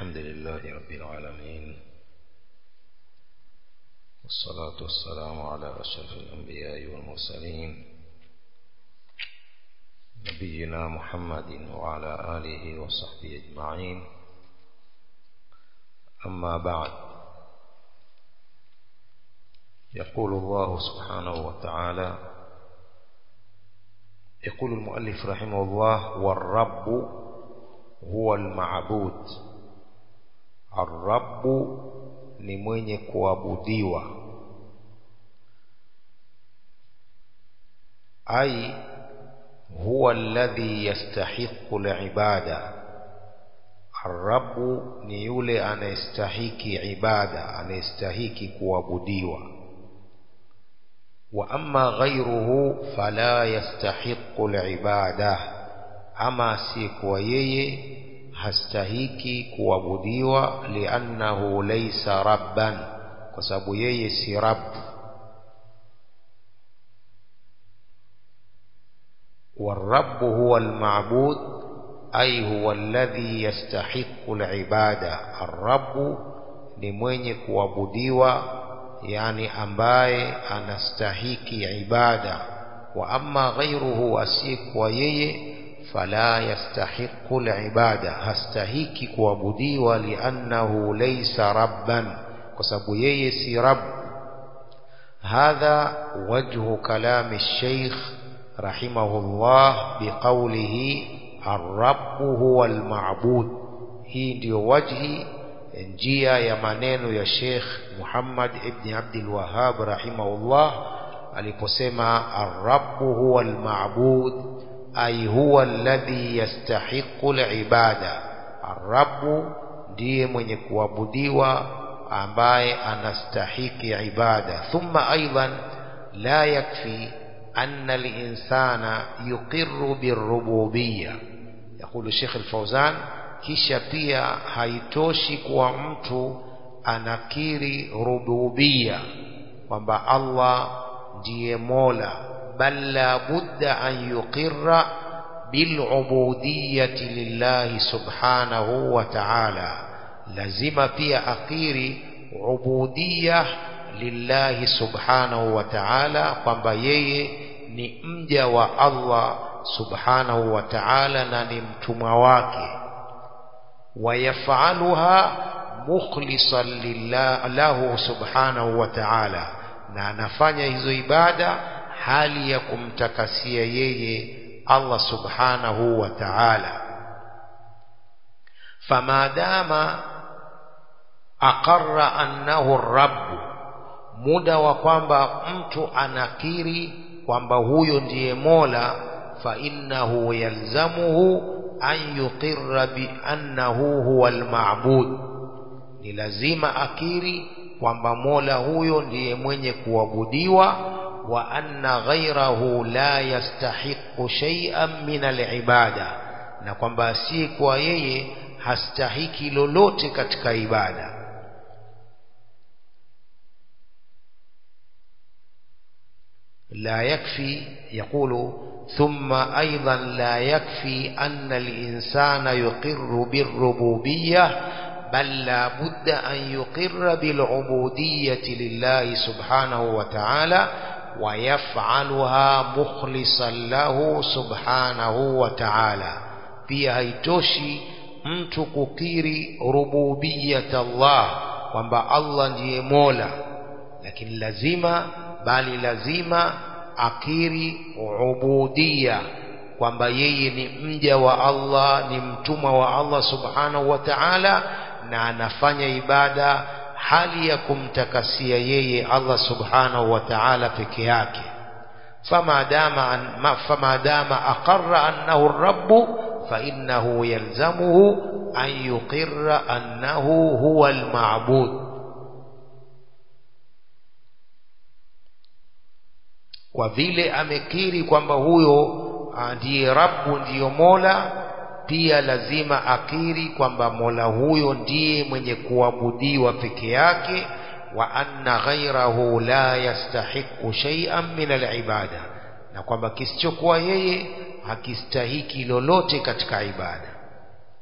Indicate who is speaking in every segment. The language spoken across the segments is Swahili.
Speaker 1: الحمد لله رب العالمين والصلاة والسلام على أشرف الأنبياء والمرسلين نبينا محمد وعلى آله وصحبه أجمعين أما بعد يقول الله سبحانه وتعالى يقول المؤلف رحمه الله والرب هو المعبود الرب ni mwenye kuabudiwa ai huwa alladhi yastahiqu alibada arrabu ni yule anayestahiki ibada anayestahiki kuabudiwa wa amma ghayruhu fala yastahiqu alibada ama si kwa yeye hastahiki kuabudiwa liannahu laysa rabban kwa sababu yeye si rabb والرب هو المعبود أي هو الذي يستحق العبادة الرب ni mwenye kuabudiwa yani ambaye anastahiki ibada wa amma ghayruhu asiyekuwa yeye fala yastahiqu alibada hastahiki kuabudiwa liannahu laysa rabban kwa sababu yeye si rabb hadha wajhu kalami الشيخ رحمه الله بقوله الرب هو المعبود hii ndio wajhi njia ya maneno ya Sheikh Muhammad ibn Abdul Wahhab rahimahullah aliposema ar-rabb huwa al-ma'bud ay huwa alladhi yastahiqqu al-ibada ar-rabb ndiye mwenye kuabudiwa ambaye anastahiki ibada thumma aidan la yakfi أن الإنسان يقر بالربوبية يقول الشيخ الفوزان kisha pia haitoshi kuwa mtu anakiri rububia kwamba Allah ndiye Mola bal la budda an yuqirra bilubudiyati lillahi subhanahu wa ta'ala lazima pia akiri ubudiyah lillahi subhanahu wa ta'ala kwamba yeye ni mja wa Allah subhanahu wa ta'ala na ni mtumwa wake wayafaluha mukhlisan lillah lahu subhanahu wa ta'ala na anafanya hizo ibada hali ya kumtakasia yeye Allah subhanahu wa ta'ala famadama aqarra annahu ar-rabb muda wa kwamba mtu anakiri kwamba huyo ndiye Mola fa innahu yalzamuhu an yuqirra bi annahu huwa al-ma'bud ni lazima akiri kwamba Mola huyo ndiye mwenye kuabudiwa wa anna ghayrahu la yastahiqu shay'an min al-ibada na kwamba si kwa yeye hastahiki lolote katika ibada لا يكفي يقول ثم أيضا لا يكفي أن الإنسان يقر بالربوبية بل لا بد أن يقر بالعبودية لله سبحانه وتعالى ويفعلها مخلصا له سبحانه وتعالى pia haitoshi mtu kukiri rububiyat Allah kwamba Allah ndiye Mola lakini lazima bali lazima akiri ubudia kwamba yeye ni mja wa Allah ni mtumwa wa Allah subhanahu wa ta'ala na anafanya ibada hali ya kumtakasia yeye Allah subhanahu wa ta'ala peke yake fama dama fama dama aqarra annahu ar-rabb fa innahu yalzamuhu an yuqirra annahu huwa al-ma'bud kwa vile amekiri kwamba huyo ndiye Rabbu ndiyo Mola pia lazima akiri kwamba Mola huyo ndiye mwenye kuabudiwa peke yake wa anna ghairahu la yastahiqu shay'an min al-ibada na kwamba kisichokuwa yeye hakistahiki lolote katika ibada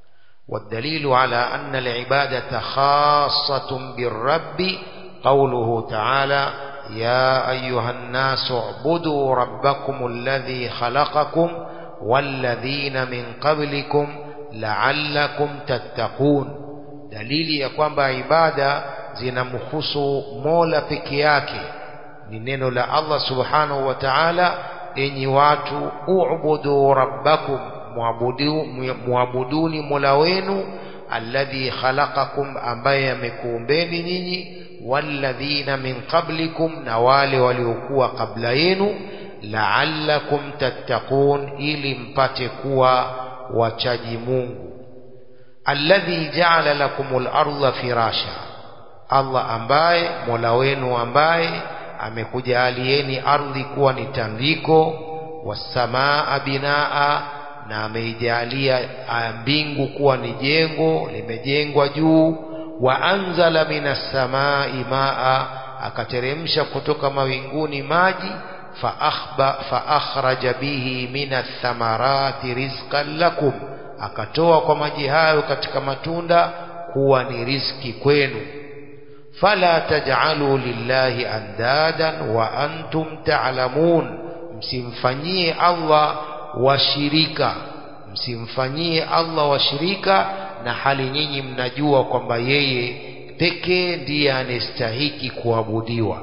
Speaker 1: والدليل على أن العبادة خاصة بالرب قوله تعالى يا أيها الناس اعبدوا ربكم الذي خلقكم والذين من قبلكم لعلكم تتقون dalili ya kwamba ibada zinamhusu mola peke yake ni neno la allah subhanahu wa taala enyi watu ubudu rabbakum muabudu, muabuduni mola wenu alladhi khalaqakum ambaye amekuumbeni nyinyi walladhina min qablikum na wale waliokuwa kabla yenu la'allakum tattaqun ili mpate kuwa wachaji Mungu alladhi ja'ala lakumul arda firasha Allah ambaye Mola wenu ambaye amekujalieni ardhi kuwa ni tandiko wasamaa binaa na ameijalia mbingu kuwa ni jengo limejengwa juu wa anzala minas samai maa akateremsha kutoka mawinguni maji fa akhraja bihi minas thamarati rizqan lakum akatoa kwa maji hayo katika matunda kuwa ni riziki kwenu fala taj'alu lillahi andadan wa antum ta'lamun msimfanyie Allah washirika msimfanyie Allah washirika na hali nyinyi mnajua kwamba yeye pekee ndiye anastahiki kuabudiwa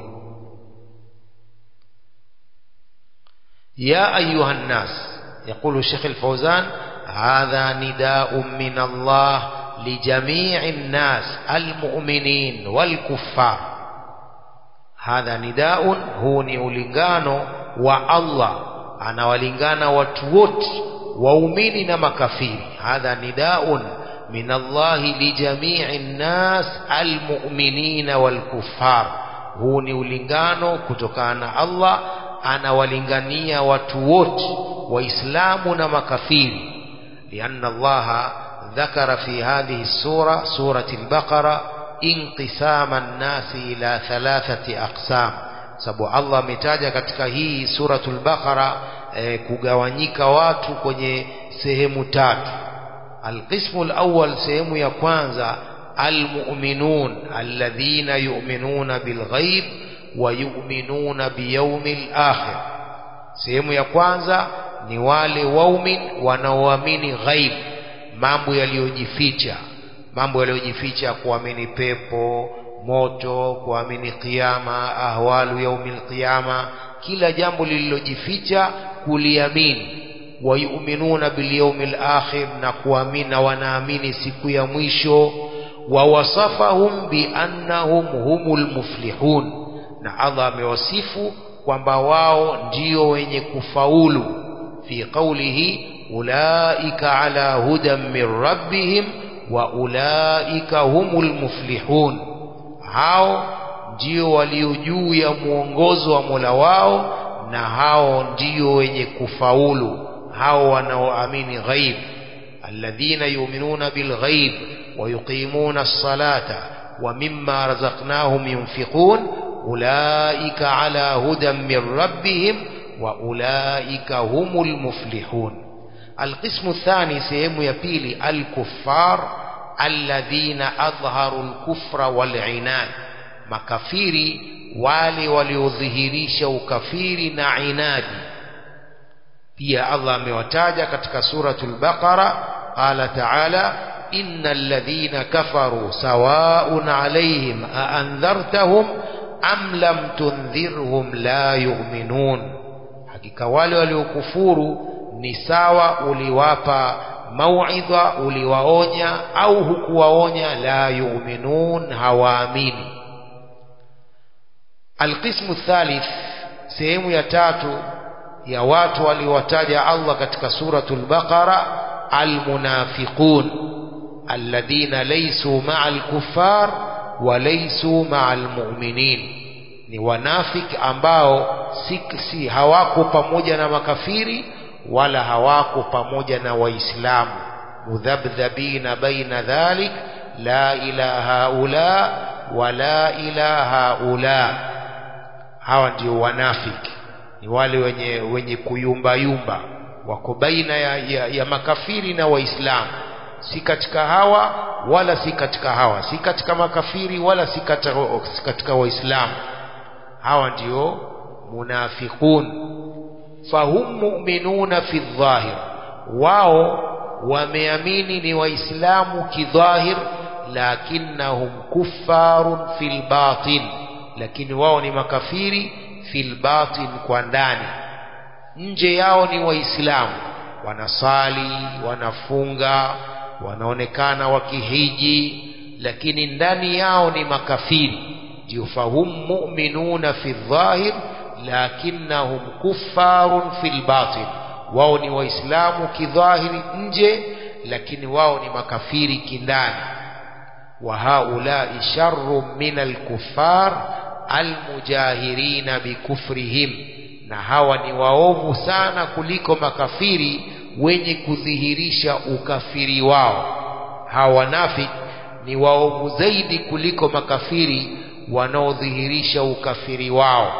Speaker 1: ya ayuha nnas يقول الشيخ الفوزان هذا نداء من الله لجميع الناس المؤمنين والكفار هذا نداء هو نيولingano wa Allah anawalingana watu wote waumini na makafiri hadha nidaun min Allah li jami'i nnas almu'minina walkuffar huu ni ulingano kutokana na Allah anawalingania watu wote waislamu na makafiri لأن الله ذكر في هذه السورة سورة البقرة انقسام الناس إلى ثلاثة أقسام sababu Allah ametaja katika hii suratul Baqara e, kugawanyika watu kwenye sehemu tatu alqismu alawwal sehemu ya kwanza almu'minun alladhina yu'minuna bilghaib wa yu'minuna biyawmil akhir sehemu ya kwanza ni wale waumin wanaoamini ghaib mambo yaliyojificha mambo yaliyojificha kuamini pepo moto kuamini kiyama ahwalu yaumil qiyama kila jambo lililojificha kuliamini wayuminuna bilyawmil akhir na kuamini na wanaamini siku ya mwisho wa wasafahum biannahum humul muflihun na Allah amewasifu kwamba wao ndio wenye kufaulu fi qawlihi ulaika ala hudan min rabbihim wa ulaika humul muflihun hao ndio walio juu ya mwongozo wa Mola wao na hao ndio wenye kufaulu hao wanaoamini ghaib alladhina yu'minuna bil ghaib wa yuqimuna as-salata wa mimma razaqnahum yunfiqun ulaika ala hudan min rabbihim wa ulaika humul muflihun القسم الثاني سيهم يبيلي الكفار الذين أظهروا الكفر والعناد makafiri wale waliodhihirisha ukafiri na inadi pia Allah amewataja katika suratul Baqara qala ta'ala innal ladhina kafaru sawa'un 'alayhim a andhartahum am lam tundhirhum la yu'minun hakika wale waliokufuru ni sawa uliwapa mauidha uliwaonya au hukuwaonya la yu'minun hawaamini alqismu thalith sehemu ya tatu ya watu waliowataja Allah katika suratul baqara almunafiqun alladhina laysu ma'al kuffar wa laysu ma'al mu'minin ni wanafiki ambao si, si hawako pamoja na makafiri wala hawako pamoja na waislamu mudhabdhabina baina dhalik la ilaha ula wala ilaha ula hawa ndio wanafiki ni wale wenye wenye kuyumba yumba wako baina ya, ya, ya makafiri na waislamu si katika hawa wala si katika hawa si katika makafiri wala si katika, si katika waislamu hawa ndio munafiqun fahum mu'minuna fi dhahir wao wameamini ni waislamu kidhahir lakinnahum kuffarun fil batin lakini wao ni makafiri fil batin kwa ndani nje yao ni waislamu wanasali wanafunga wanaonekana wakihiji lakini ndani yao ni makafiri ndio fahum mu'minuna fi dhahir lakinnahum kuffarun fil batin wao ni waislamu kidhahiri nje lakini wao ni makafiri kindani wa haulai sharrun min alkuffar almujahirina bikufrihim na hawa ni waovu sana kuliko makafiri wenye kudhihirisha ukafiri wao hawa wanafiki ni waovu zaidi kuliko makafiri wanaodhihirisha ukafiri wao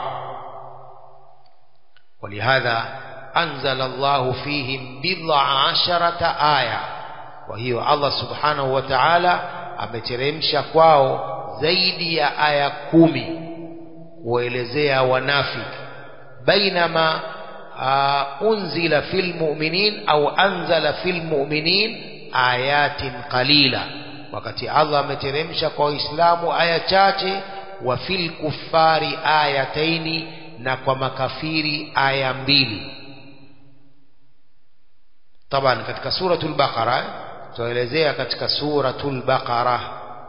Speaker 1: ولهذا أنزل الله فيهم بضع عشرة آية وهي الله سبحانه وتعالى ameteremsha kwao zaidi ya aya kumi kuelezea wanafiki bainama uh, unzila fil mu'minin au anzala fil mu'minin ayatin qalila wakati Allah ameteremsha kwa waislamu aya chache wa fil kuffari ayataini na kwa makafiri aya mbili taban katika suratul baqara tuelezea katika suratul baqara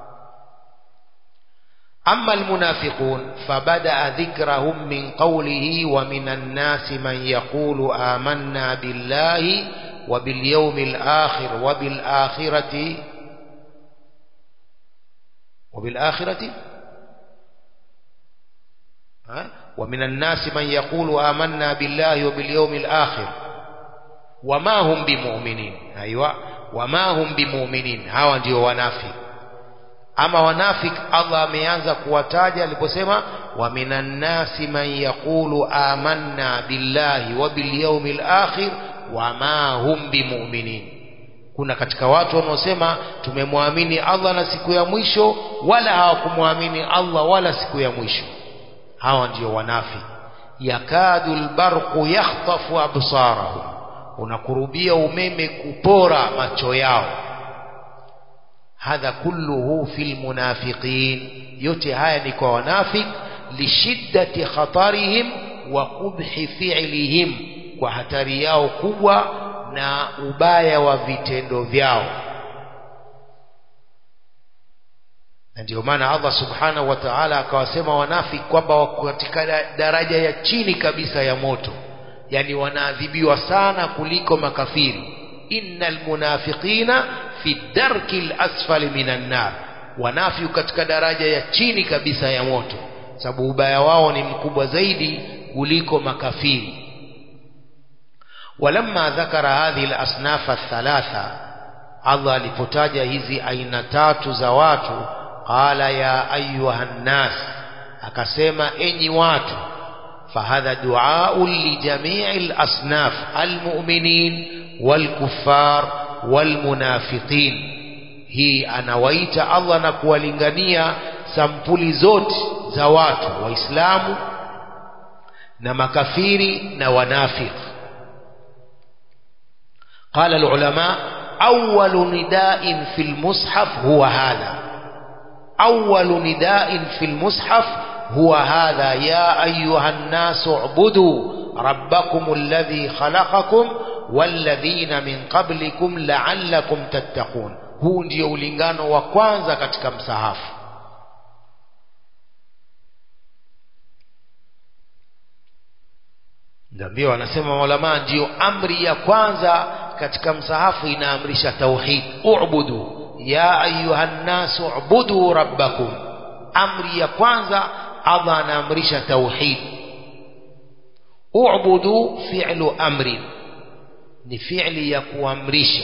Speaker 1: أما المنافقون فبدأ ذكرهم من قوله ومن الناس من يقول آمنا بالله وباليوم الآخر وبالآخرة وبالآخرة ها؟ ومن الناس من يقول آمنا بالله وباليوم الآخر وما هم بمؤمنين أيوة وما هم بمؤمنين هوا ndio wanafiki ama wanafik Allah ameanza kuwataja aliposema wa minan nasi man yaqulu amanna billahi wa bil yawmil akhir wa ma hum bimu'minin kuna katika watu wanaosema tumemwamini Allah na siku ya mwisho wala hawakumwamini Allah wala siku ya mwisho hawa ndio wanafik yakadu albarqu yakhtafu absarahum unakurubia umeme kupora macho yao hadha kulluhu fil munafiqin yote haya ni kwa wanafik lishiddati khatarihim wa qubhi fi'lihim kwa hatari yao kubwa na ubaya wa vitendo vyao na ndio maana Allah subhanahu wa ta'ala akawasema wanafik kwamba wako katika daraja ya chini kabisa ya moto yani wanaadhibiwa sana kuliko makafiri innal munafiqina fi darki asfali minan nar wanafi katika daraja ya chini kabisa ya moto sababu ubaya wao ni mkubwa zaidi kuliko makafiri walamma dhakara hadhihi alasnaf athalatha Allah alipotaja hizi aina tatu za watu qala ya ayuha nnas akasema enyi watu fahadha duaun lijamii alasnaf almu'minin walkuffar walmunafiqin hii anawaita Allah na kuwalingania sampuli zote za watu waislamu na makafiri na wanafik قال العلماء أول نداء في المصحف هو هذا أول نداء في المصحف هو هذا يا أيها الناس اعبدوا ربكم الذي خلقكم walladhina min qablikum la'allakum tattaqun huu ndio ulingano wa kwanza katika msahafu ndio wanasema maulama ndio amri ya kwanza katika msahafu inaamrisha tauhid u'budu ya ayuhan nasu u'budu rabbakum amri ya kwanza Allah anaamrisha tauhid u'budu fi'lu amrin ni fi'li ya kuamrisha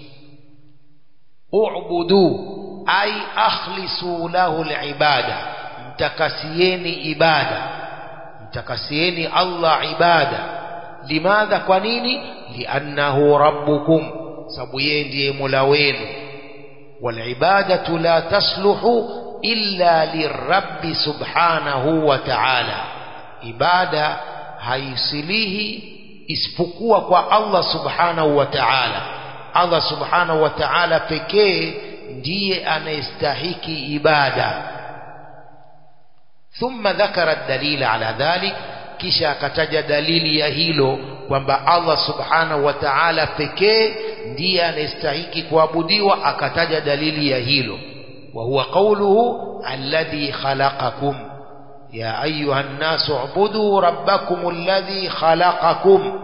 Speaker 1: u'budu ay akhlisu lahu al-ibada mtakasieni ibada mtakasieni Allah ibada limadha kwa nini liannahu rabbukum sababu yeye ndiye mola wenu walibadatu la tasluhu illa lirabbi subhanahu wa ta'ala ibada haisilihi isipokuwa kwa Allah subhanahu wa ta'ala Allah subhanahu wa ta'ala pekee ndiye anayestahiki ibada thumma dhakara dalila ala dhalik kisha akataja dalili ya hilo kwamba Allah subhanahu wa ta'ala pekee ndiye anayestahiki kuabudiwa akataja dalili ya hilo wa huwa qawluhu alladhi khalaqakum ya ayuha nnasu ubudu rabbakum alladhi khalaqakum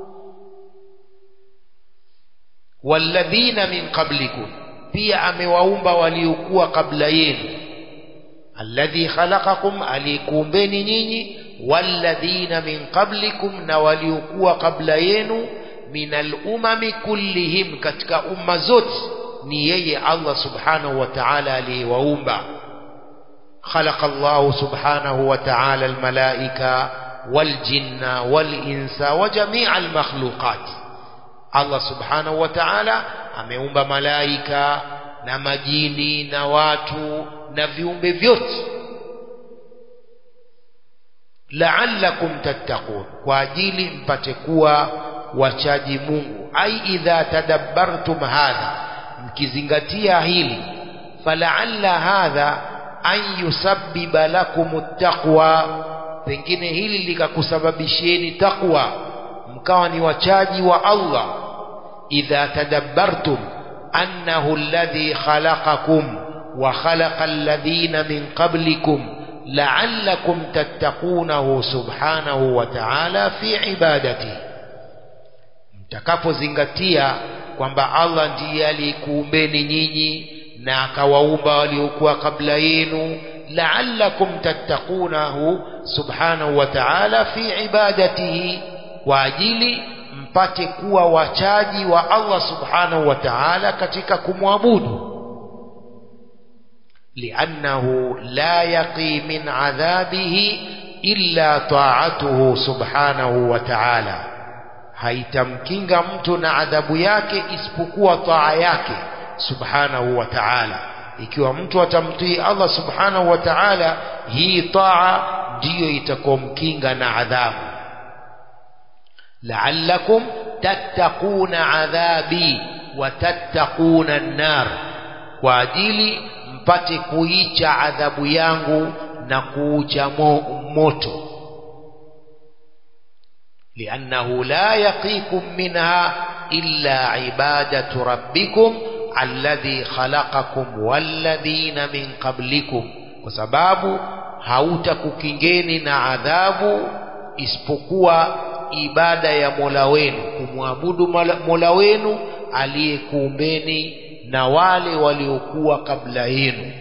Speaker 1: walladhina min qablikum pia amewaumba waliokuwa kabla yenu alladhi khalaqakum alikuumbeni nyinyi walladhina min qablikum na waliokuwa kabla yenu min alumami kullihim katika umma zote ni yeye Allah subhanahu wa ta'ala aliyewaumba خلق الله سبحانه وتعالى الملائكة والجن والإنس وجميع المخلوقات الله سبحانه وتعالى ameumba malaika na majini na watu na viumbe vyote la'allakum tattaqun kwa ajili mpate kuwa wachaji Mungu ai idha tadabbartum hadha mkizingatia hili fala'alla hadha an yusabbiba lakum taqwa pengine hili likakusababishieni taqwa mkawa ni wachaji wa Allah idha tadabbartum annahu alladhi khalaqakum wa khalaqa alladhina min qablikum la'allakum tattaqunahu subhanahu wa ta'ala fi ibadatihi mtakapozingatia kwamba Allah ndiye aliyekuumbeni nyinyi na akawaumba waliokuwa kabla yenu la'allakum tattaqunahu subhanahu wa ta'ala fi ibadatihi kwa ajili mpate kuwa wachaji wa Allah subhanahu wa ta'ala katika kumwabudu لأنه لا يقي من عذابه إلا طاعته سبحانه وتعالى haitamkinga mtu na adhabu yake isipokuwa taa yake subhanahu wa ta'ala ikiwa mtu atamtii Allah subhanahu wa ta'ala hii taa ndiyo itakomkinga na adhabu la'allakum tattaquna adhabi wa tattaquna an-nar kwa ajili mpate kuicha adhabu yangu na kuucha mo, moto لأنه لا يقيكم منها إلا عبادة ربكم الذي خلقكم والذين من قبلكم وسباب hautakukingeni na adhabu isipokuwa ibada ya Mola wenu kumwabudu Mola wenu aliyekuumbeni na wale waliokuwa kabla yenu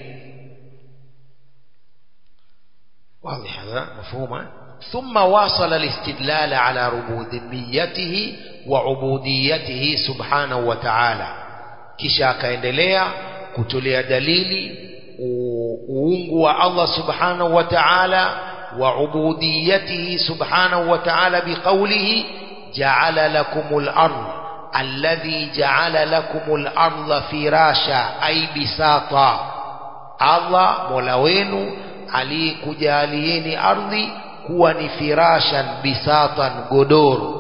Speaker 1: واضح هذا مفهوم ثم واصل الاستدلال على ربوبيته وعبوديته سبحانه وتعالى kisha akaendelea kutolea dalili uungu wa Allah subhanahu wa ta'ala wa ubudiyatihi subhanahu wa ta'ala biqawlihi ja'ala lakumul ardh alladhi ja'ala lakumul ardha firasha ay bisata Allah mola wenu aliyekujalieni ardhi kuwa ni firashan bisatan godoro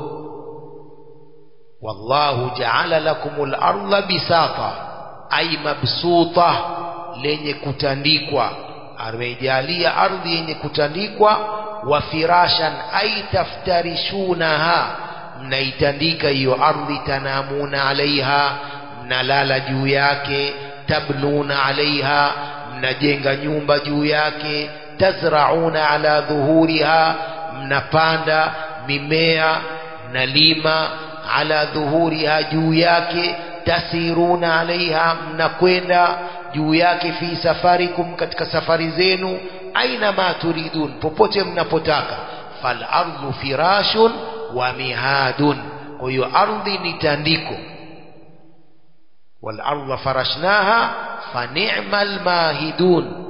Speaker 1: wallahu ja'ala lakumul ardha bisata ay mabsuta lenye kutandikwa amejalia ardhi yenye kutandikwa wa firashan ay taftarishunaha mnaitandika hiyo ardhi tanamuna alaiha mnalala juu yake tabnuna alaiha mnajenga nyumba juu yake tazrauna ala dhuhuriha mnapanda mimea mnalima ala dhuhuriha juu yake tasiruna alaiha mnakwenda juu yake fi safarikum katika safari zenu aina ma turidun popote mnapotaka fal ardhu firashun wa mihadun kwa hiyo ardhi ni tandiko wal ardha farashnaha fa ni'mal mahidun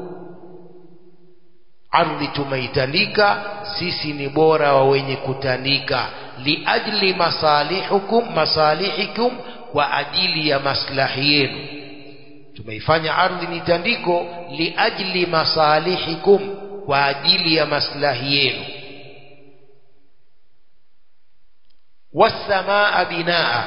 Speaker 1: ardhi tumeitandika sisi ni bora wa wenye kutandika liajli masalihukum masalihikum kwa ajili ya maslahi yenu tumeifanya ardhi ni tandiko liajli masalihikum kwa ajili ya maslahi yenu wasamaa binaa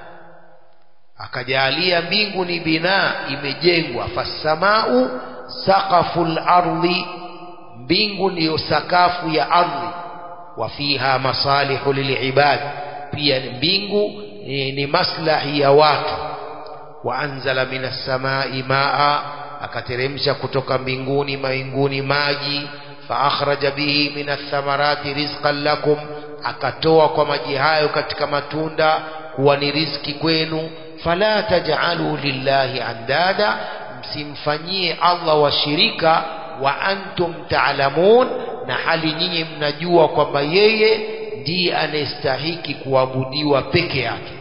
Speaker 1: akajalia mbingu ni binaa imejengwa fasamau saqafu lardhi mbingu ndiyo sakafu ya ardhi wa fiha masalihu lilibad pia mbingu ni, ni maslahi ya watu wa anzala minas samai maa akateremsha kutoka mbinguni mawinguni maji fa akhraja bihi minas thamarati rizqan lakum akatoa kwa maji hayo katika matunda kuwa ni riziki kwenu fala taj'alu lillahi andada msimfanyie Allah washirika wa antum ta'lamun na hali nyinyi mnajua kwamba yeye ndiye anayestahiki kuabudiwa peke yake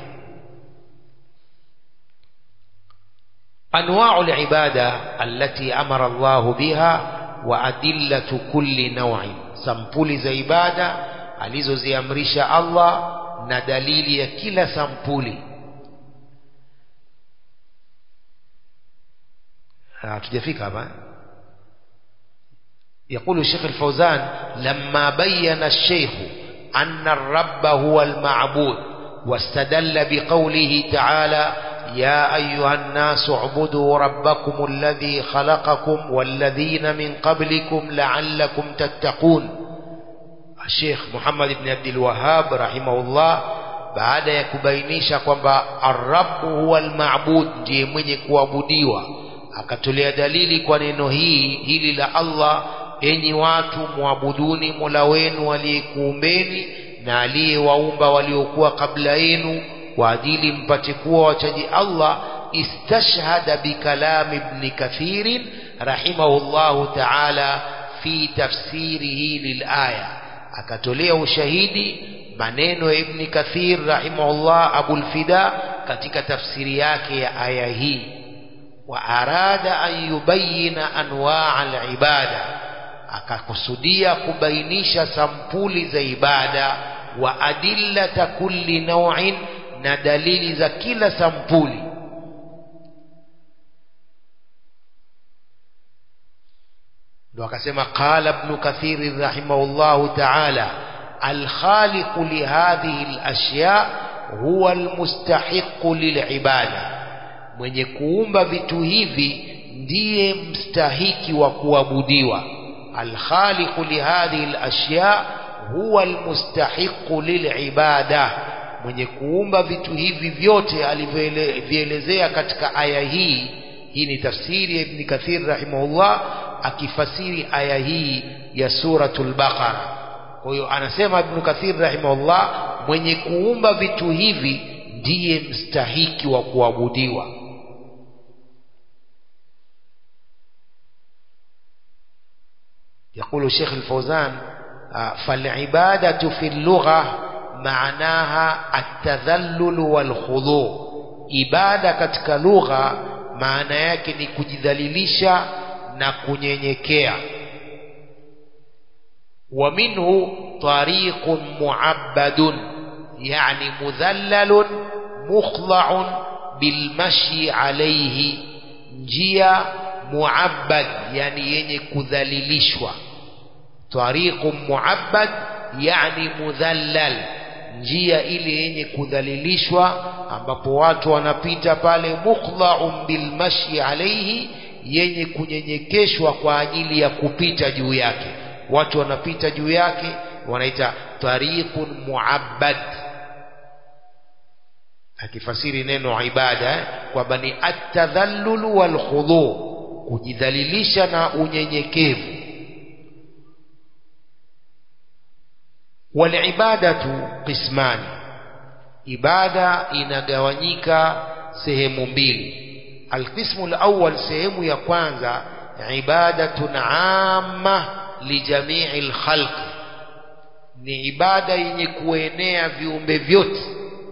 Speaker 1: أنواع العبادة التي أمر الله بها وأدلة كل نوع سمبولي za ibada alizoziamrisha Allah na dalili ya kila sampuli hatujafika hapa يقول الشيخ الفوزان لما بين الشيخ أن الرب هو المعبود واستدل بقوله تعالى يا أيها الناس اعبدوا ربكم الذي خلقكم والذين من قبلكم لعلكم تتقون الشيخ محمد بن عبد الوهاب رحمه الله baada ya kubainisha kwamba arrabu huwa almabud ndiye mwenye kuabudiwa akatolea dalili kwa neno hii hili la Allah enyi watu muabuduni mola wenu aliyekuumbeni na aliyewaumba waliokuwa kabla yenu kwa ajili mpate kuwa wachaji Allah istashhada bikalam ibn kathir rahimahullahu ta'ala fi tafsirihi lilaya akatolea ushahidi maneno ya ibn kathir rahimahullah abul fida katika tafsiri yake ya aya hii wa arada an yubayina anwaa al-ibada akakusudia kubainisha sampuli za ibada wa adillata kulli naw'in na dalili za kila sampuli ndo akasema qala ibn kathir rahimahullahu ta'ala الخالق لهذه الأشياء هو المستحق للعبادة mwenye kuumba vitu hivi ndiye mstahiki wa kuabudiwa alkhaliqu lihadhihi alashya huwa almustahiqu lilibada mwenye kuumba vitu hivi vyote alivyoelezea katika aya hii hii ni tafsiri ya ibn kathir rahimahullah akifasiri aya hii ya suratul baqara kwa hiyo anasema ibn kathir rahimahullah mwenye kuumba vitu hivi ndiye mstahiki wa kuabudiwa يقول الشيخ الفوزان فالعبادة في اللغة معناها التذلل والخضوع ibada katika lugha maana yake ni kujidhalilisha na kunyenyekea wa minhu tariqun muabbadun yani mudhallalun mukhda'un bilmashi alayhi njia muabbad yani yenye kudhalilishwa tariqun muabbad yani mudhallal njia ile yenye kudhalilishwa ambapo watu wanapita pale mukhdha'un bilmashi alayhi yenye kunyenyekeshwa kwa ajili ya kupita juu yake watu wanapita juu yake wanaita tariqun muabbad akifasiri neno ibada eh, kwamba ni atadhallulu wal khudhu kujidhalilisha na unyenyekevu walibadatu qismani ibada inagawanyika sehemu mbili alqismu alawwal sehemu ya kwanza ibadatun amma lijamii alkhalq ni ibada yenye kuenea viumbe vyote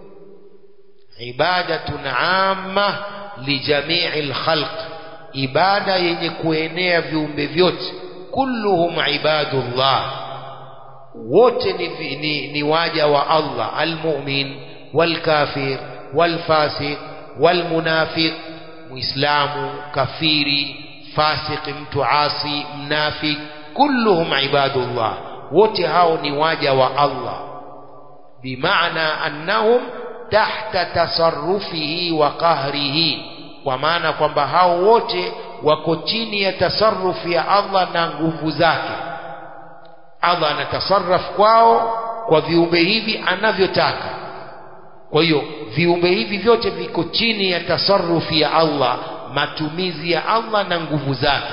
Speaker 1: ibadatun amma lijamii alkhalq ibada yenye kuenea viumbe vyote kulluhum ibadullah wote ni, ni, ni waja wa Allah almu'min walkafir والفاسق والمنافق مسلم كفيري فاسق mtu asi mnafik kulluhum ibadullah wote hao ni waja wa Allah bimaana annahum tahta tasarrufihi wa qahrihi kwa maana kwamba hao wote wako chini ya tasarrufi ya Allah na nguvu zake Allah anatasarraf kwao kwa viumbe hivi anavyotaka kwa hiyo viumbe hivi vyote viko chini ya tasarrufi ya Allah matumizi ya Allah na nguvu zake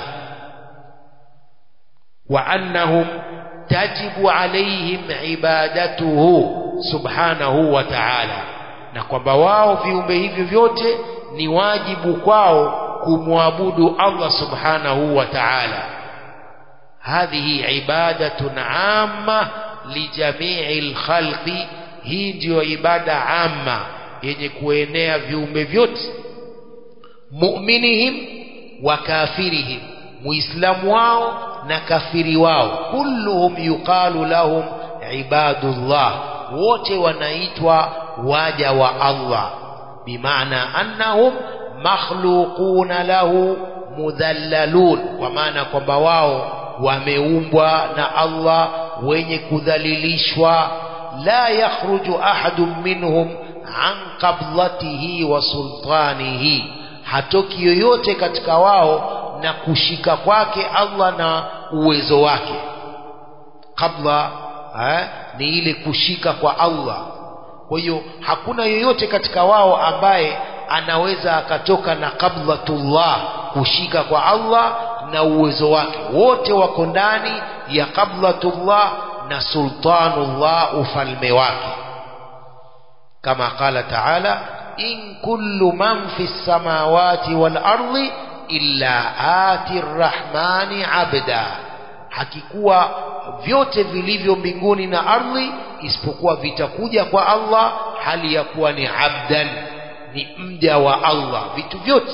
Speaker 1: wa annahum tajibu alaihim ibadatuhu subhanahu wa ta'ala na kwamba wao viumbe hivyo vyote ni wajibu kwao kumwabudu Allah subhanahu wa ta'ala hadhihi ibadatun amma lijamii lkhalqi hii ndiyo ibada amma yenye kuenea viumbe vyote mu'minihim wa kafirihim muislamu wao na kafiri wao kulluhum yuqalu lahum ibadullah wote wanaitwa waja wa Allah bimaana annahum makhluquna lahu mudhallalun kwa maana kwamba wao wameumbwa na Allah wenye kudhalilishwa la yakhruju ahadun minhum an qablatihi wa sultanihi hatoki yoyote katika wao na kushika kwake Allah na uwezo wake kabla eh, ni ile kushika kwa Allah kwa hiyo hakuna yoyote katika wao ambaye anaweza akatoka na qablatullah kushika kwa Allah na uwezo wake wote wako ndani ya qablatullah na sultanullah ufalme wake kama qala taala in kullu man fi samawati wal ardi illa ati rrahmani abda hakikuwa vyote vilivyo mbinguni na ardhi isipokuwa vitakuja kwa Allah hali ya kuwa ni abdan ni mja wa Allah vitu vyote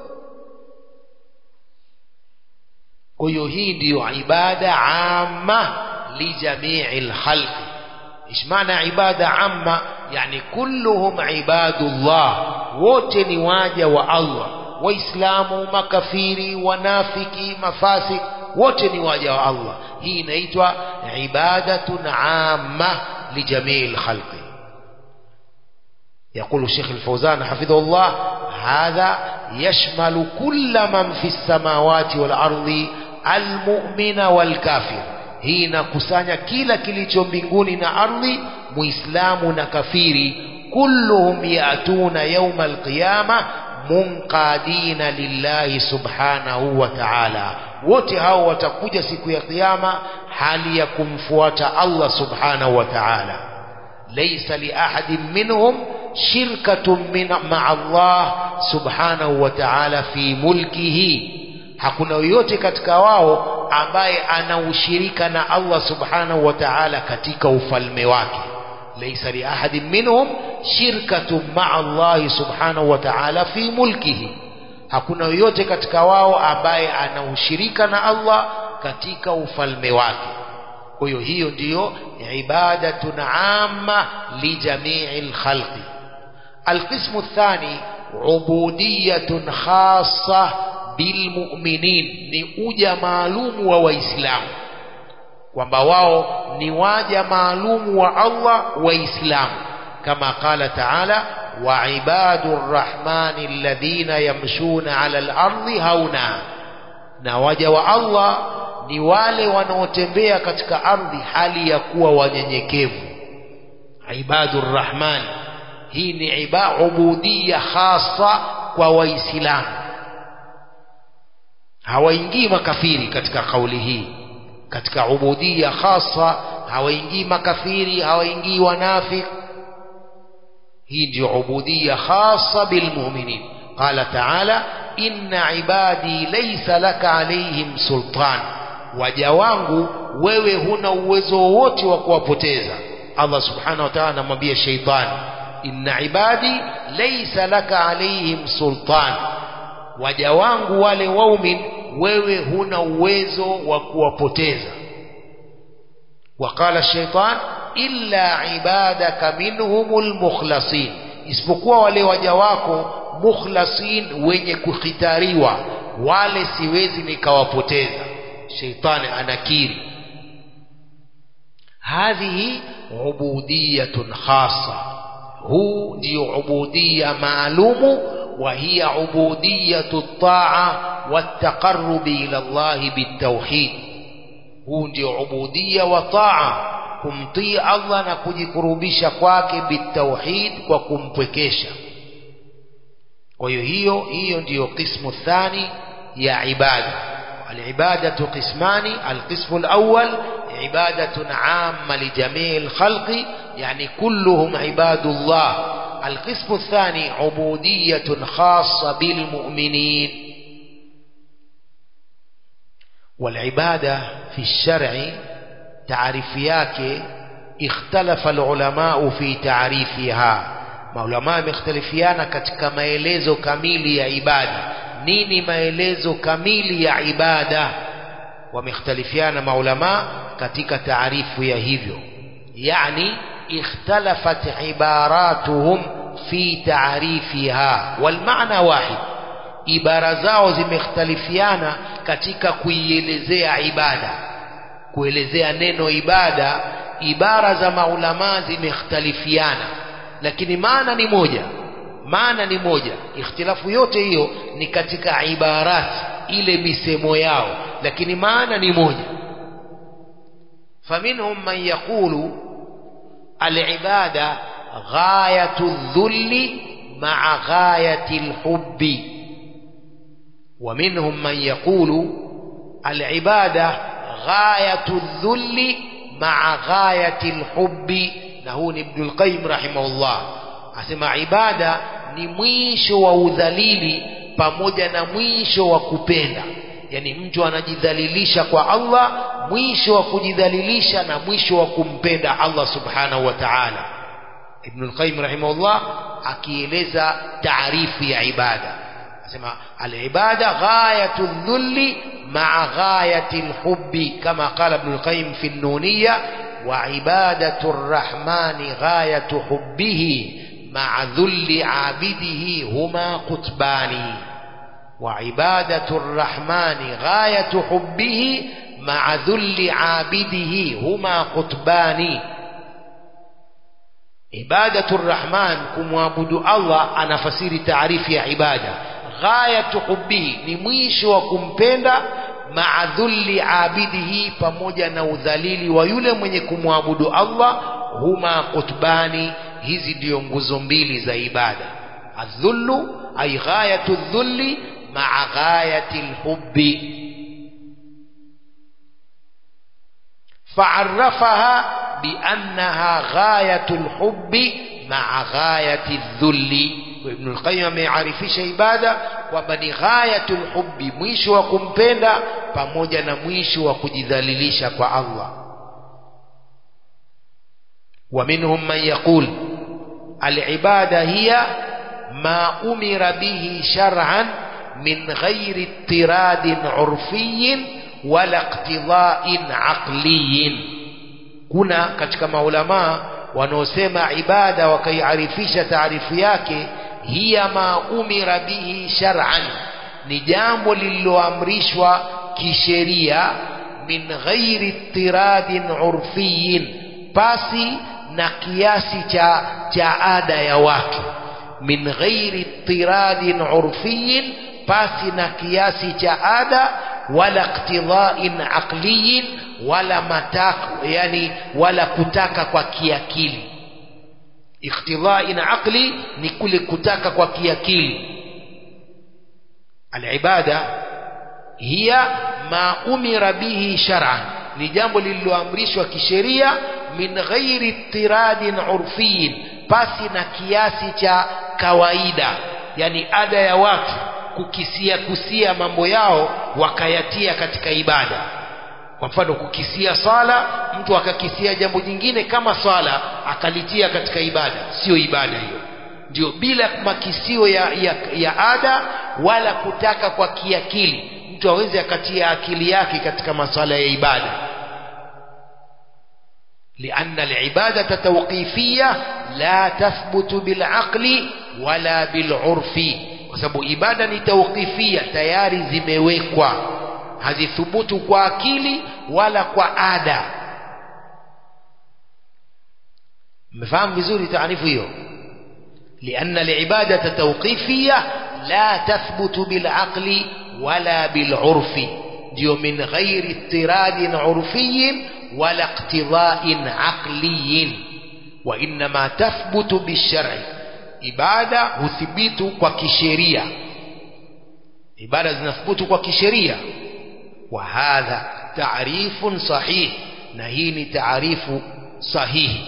Speaker 1: kwa hiyo hii ndiyo ibada amma lijamii lkhalqi ايش معنى عبادة عامة يعني كلهم عباد الله wote ni waja wa Allah waislamu makafiri wanafiki mafasik wote ni waja wa Allah hii inaitwa ibadatun amma lijamii lkhalqi يقول الشيخ الفوزان حفظه الله هذا يشمل كل من في السماوات والأرض المؤمن والكافر hii inakusanya kila kilicho mbinguni na ardhi muislamu na kafiri kulluhum yatuna yauma alqiyama munqadina lillahi subhanahu wa ta'ala wote hao watakuja siku ya kiyama hali ya kumfuata Allah subhanahu wa ta'ala laysa li ahadin minhum shirkatun min ma'a Allah subhanahu wa ta'ala fi mulkihi hakuna yoyote katika wao ambaye ana ushirika na Allah subhanahu wa ta'ala katika ufalme wake laysa li ahadin minhum shirkatun ma'a Allah subhanahu wa ta'ala fi mulkihi hakuna yoyote katika wao ambaye ana ushirika na Allah katika ufalme wake kwa hiyo hiyo ndiyo ibadatun amma li jami'il khalqi القسم الثاني عبودية خاصة bilmuminin ni uja maalumu wa waislamu kwamba wao ni waja maalumu wa Allah waislamu kama qala taala wa ibadu rrahmani alladhina yamshuna ala al-ardi hauna na waja wa Allah ni wale wanaotembea katika ardhi hali ya kuwa wanyenyekevu ibadu rrahmani hii ni iba ubudiyya khasa kwa waislamu hawaingii makafiri katika kauli hii katika ubudia khasa hawaingii makafiri hawaingii wanafik hii ndio ubudia khasa bilmuminin qala taala inna ibadi laysa laka alaihim sultan waja wangu wewe huna uwezo wowote wa kuwapoteza Allah subhanahu wa ta'ala anamwambia sheitani inna ibadi laysa laka alaihim sultan waja wangu wale waumin wewe huna uwezo wa kuwapoteza waqala shaitan illa ibadaka minhumul mukhlasin isipokuwa wale waja wako mukhlasin wenye kukhitariwa wale siwezi nikawapoteza sheitani anakiri hadhihi ubudiyatun khassa huu ndio ubudiya maalumu wa hiya ubudiyatu taa والتقرب إلى الله بالتوحيد huu ndio ubudia wa taa kumtii Allah na kujikurubisha kwake bitauhid kwa kumpwekesha kwa hiyo hiyo hiyo ndiyo qismu thani ya ibada alibadatu qismani alqismu alawwal ibadatun amma lijamii alkhalqi yani kulluhum ibadullah القسم الثاني عبودية خاصة بالمؤمنين والعبادة في الشرع تعريف yake اختلف العلماء في تعريفها maulama wamekhtalifiana katika maelezo kamili ya ibada nini maelezo kamili ya ibada wamekhtalifiana maulama katika taarifu ya hivyo yani اختلفت عباراتهم في تعريفها والمعنى واحد ibara zao zimekhtalifiana katika kuielezea ibada kuelezea neno ibada ibara za maulamaa zimekhtalifiana lakini maana ni moja maana ni moja ikhtilafu yote hiyo ni katika ibarat ile misemo yao lakini maana ni moja faminhum man yaqulu alibada ghayatu dhulli maa ghayati lhubbi ومنهم من يقول العبادة غاية الذل مع غاية الحب نهون ابن القيم رحمه الله أسمى عبادة ni mwisho wa udhalili pamoja na mwisho wa kupenda yani mtu anajidhalilisha kwa Allah mwisho wa kujidhalilisha na mwisho wa kumpenda Allah subhanahu wa ta'ala Ibn al-Qayyim rahimahullah akieleza taarifu ya ibada asema al-ibada ghayatu dhulli ma'a ghayati al-hubbi kama qala Ibn al-Qayyim fi an-Nuniyya wa ibadatu ar-Rahmani ghayatu hubbihi ma'a dhulli 'abidihi huma qutbani وعبادة الرحمن غاية حبه مع ذل عابده هما قطبان عبادة الرحمن كمعبد الله أنا فسير تعريف يا عبادة غاية حبه نميش وكمبenda مع ذل عابده pamoja na udhalili wa yule mwenye kumwabudu Allah huma qutbani hizi ndio nguzo mbili za ibada adhullu ay ghayatu dhulli مع غاية الحب فعرفها بأنها غاية الحب مع غاية الذل وابن القيم ameyarifisha ibada kwamba ni ghayatul hubbi mwisho wa kumpenda pamoja na mwisho wa kujidhalilisha kwa Allah ومنهم من يقول العبادة هي ما أمر به شرعا من غير اضطراد عرفي ولا اقتضاء عقلي kuna katika maulamaa wanaosema ibada wakaiarifisha taarifu yake hiya ma umira bihi shar'an ni jambo lililoamrishwa kisheria min ghairi tiradin urfiyin pasi na kiasi cha cha ada ya watu min ghairi tiradin urfiyin pasi na kiasi cha ada wala iktidhain aqliyin wala matak yani wala kutaka kwa kiakili iktidhain aqli ni kule kutaka kwa kiakili alibada hiya ma umira bihi shar'an ni jambo lililoamrishwa kisheria min ghairi tiradin urfiyin pasi na kiasi cha kawaida yani ada ya watu kukisia kusia mambo yao wakayatia katika ibada kwa mfano kukisia swala mtu akakisia jambo jingine kama swala akalitia katika ibada sio ibada hiyo ndio bila makisio ya, ya, ya ada wala kutaka kwa kiakili mtu aweze akatia akili yake katika maswala ya ibada لأن العبادة توقيفية لا تثبت بالعقل ولا بالعرف وسبب إبادة توقيفية تياري زمewekwa hazithubutu kwa akili wala kwa ada mfahamu vizuri taarifu hiyo لأن العبادة توقيفية لا تثبت بالعقل ولا بالعرف ديو من غير اضطراد عرفي ولا اقتضاء عقلي وإنما تثبت بالشرع ibada huthibitu kwa kisheria ibada zinathubutu kwa kisheria wa hadha taarifun sahih na hii ni taarifu sahihi